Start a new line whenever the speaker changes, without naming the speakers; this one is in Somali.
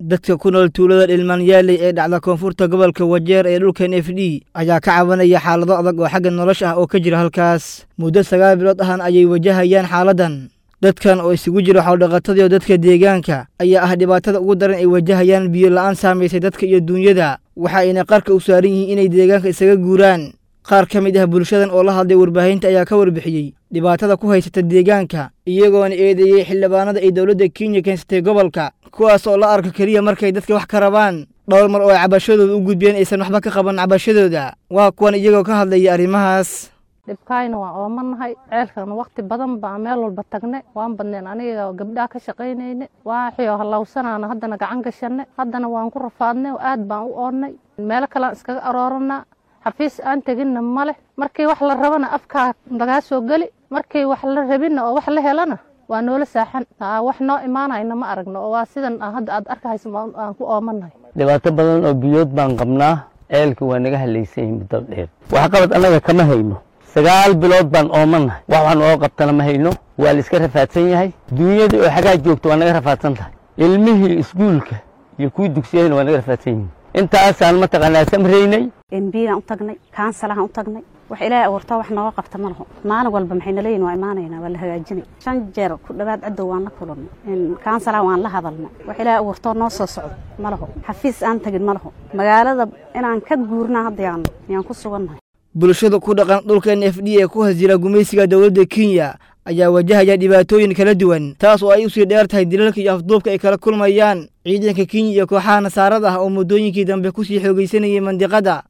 dadka ku nool tuulada dhilmaanyaaley ee dhacda koonfurta gobolka wajeer ee dhulka n f d ayaa ka cabanaya xaalado adag oo xagga nolosha ah oo ka jira halkaas muddo sagaal bilood ahan ayay wajahayaan xaaladan dadkan oo isugu jira xoldhaqatadii oo dadka deegaanka ayaa ah dhibaatada ugu daran ay wajahayaan biyo la'aan saamaysay dadka iyo duunyada waxa ayna qarka u saaran yihiin inay deegaanka isaga guuraan qaar ka mid ah bulshadan oo la hadlay warbaahinta ayaa ka warbixiyey dhibaatada ku haysata deegaanka iyagoona eedeeyey xildhibaanada ay dowladda kenya keensatay gobolka kuwaas oo la arko keliya markay dadka wax ka rabaan dhowr mar oo ay cabashadooda u gudbiyeen aysan waxba ka qaban cabashadooda waa kuwan iyagoo ka hadlaya arrimahaas
dhibkaayna waan oomanahay ceelkan waqti badan baa meel walba tagne waan badneen aniga gabdhaha ka shaqaynayne waaxio hallowsanaana haddana gacan gashanne haddana waan ku rafaadnay aad baan u oonnay meelo kalean iskaga arooranaa xafiis aan teginna ma leh markii wax la rabana afkaa lagaa soo geli markii wax la rabinna oo wax la helana waa noola saaxan wax noo imaanayna ma aragno oo waa sidan hadda aad arkahayso aan ku oomanahay
dhibaato badan oo biyood baan qabnaa ceelka waa naga halaysan muddo dheer waxqabad annaga kama hayno sagaal bilood baan oomanahay wax waxaan oo qabtana ma hayno waa la iska rafaadsan yahay duunyadii oo xagaa joogta waa naga rafaadsan tahay ilmihii iskuulka iyo kuwii dugsiyadana waa naga rafaadsan yihin intaasaan mataqaanaa samraynay
embiyaan u tagnay kaansalaan u tagnay wax ilaahay abuurtaa wax nooga qabta ma laho maalin walba maxay naleeyihin waa imaanaynaa waa la hagaajinay shan jeer ku dhowaad cadow waan la kulannay kaansalaan waan la hadalnay wax ilaahay abuurtoo noo soo socdo ma laho xafiis aan tagin ma laho magaalada inaan ka guurnaa hadda yaan yaan ku sugannahay
bulshada ku dhaqan dhulka n f d ee ku hasila gumaysiga dowladda kenya ayaa wajahaya dhibaatooyin kala duwan taas oo ay usii dheer tahay dilalka iyo afduubka ay kala kulmayaan ciidanka kenya iyo kooxaha nasaarada ah oo muddooyinkii dambe kusii xoogaysanayay mandiqada